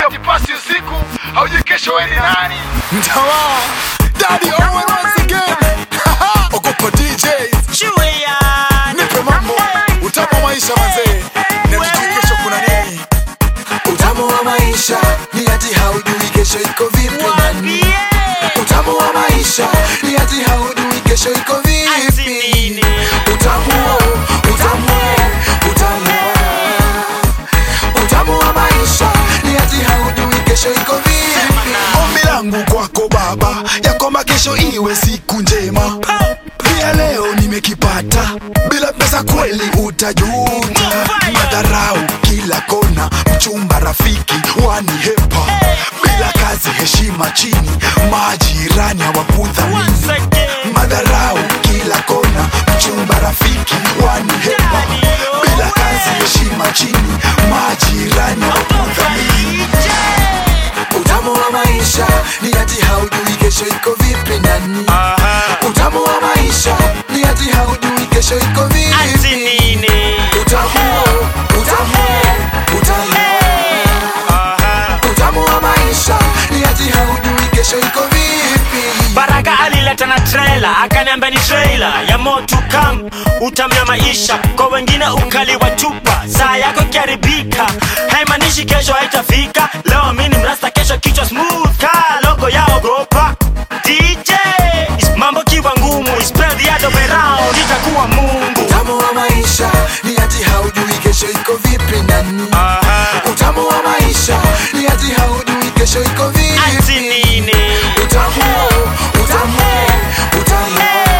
eti pasi usiku haujui kesho wewe ni nani Mtawa Daddy Owen once again Ogopa DJs Nipe mambo Utamu wa maisha mazee Na tujui kesho kuna nini Utamu wa maisha Ni ati haujui kesho iko vipi nani Utamu wa maisha Ni ati haujui kesho iko vipi Utamu wa Utamu wa Utamu wa Utamu wa maisha Ni ati haujui kesho iko vipi Ombi langu kwako baba Ya kwamba kesho iwe siku njema Pia leo nimekipata Bila pesa kweli utajuta Madharau kila kona Mchumba rafiki wanihepa Bila kazi heshima chini Majirani hawakudhamini Madharau kila kona Mchumba rafiki wanihepa Bila kazi heshima chini Majirani hawakudhamini Utamu wa maisha ni ati haujui kesho iko vipi nani Utamu wa maisha ni ati haujui kesho iko vipi Utamu utamu utamu Utamu wa maisha ni ati haujui kesho iko vipi baraka alileta na trailer akaniambia ni trailer ya moto kam utamya maisha kwa wengine ukali wa chupa saa yako ikiharibika haimaanishi kesho haitafika leo mini mrasta kesho kichwa smooth ka logo ya ogopa dj mambo kiwa ngumu spread the other way round itakuwa mungu Utamu wa maisha ni ati haujui kesho iko vipi nani Utamu wa maisha ni ati haujui kesho iko vipi ati nini Utamu utamu utamu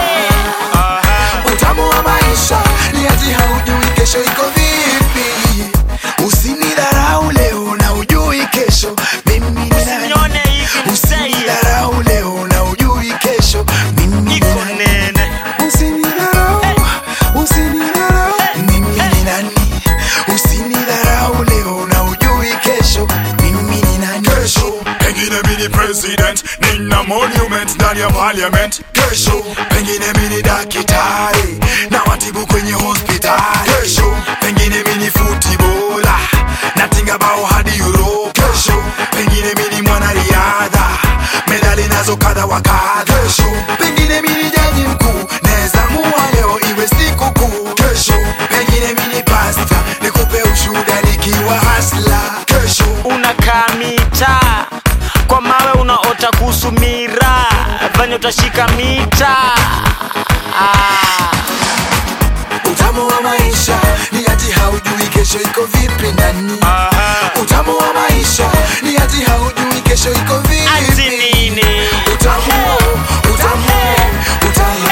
Utamu wa maisha ni ati haujui kesho iko vipi Usinidharau leo na ujui kesho mimi ni nani Nione hivi mseye Usinidharau leo na ujui kesho mimi ni iko nani nene Usinidharau, usinidharau, mimi ni nani? Usinidharau leo na ujui kesho, mimi ni nani? Kesho pengine mimi ni president, nina monument ndani ya parliament. Kesho pengine mimi ni daktari na watibu kwenye hospitali. Kesho pengine mimi ni footballer natinga bao hadi Europe. Kesho pengine mimi ni mwanariadha medali nazo kadha wa kadha. Kesho pengine mimi ni jaji mkuu naweza mua leo iwe siku kuu. Kesho pengine mimi ni pasta nikupe ushuhuda nikiwa hasla. Kesho unakaa mita kwa mawe unaota kuhusu mira venye utashika mita ah. utamu wa maisha ni ati haujui kesho iko vipi nani? Utamu wa maisha ni ati haujui kesho iko ati vipi? nini Utamu, utamu, utamu.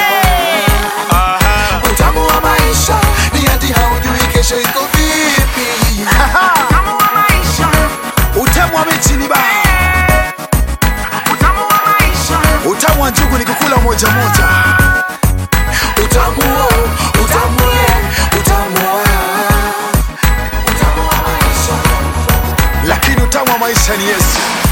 Utamu wa maisha ni ati haujui kesho iko vipi. Utamu wa mechi ni baa. Utamu wa njugu ni kukula moja moja. Utamu, utamu, utamu wa utamu wa maisha. Lakini utamu wa maisha ni Yesu.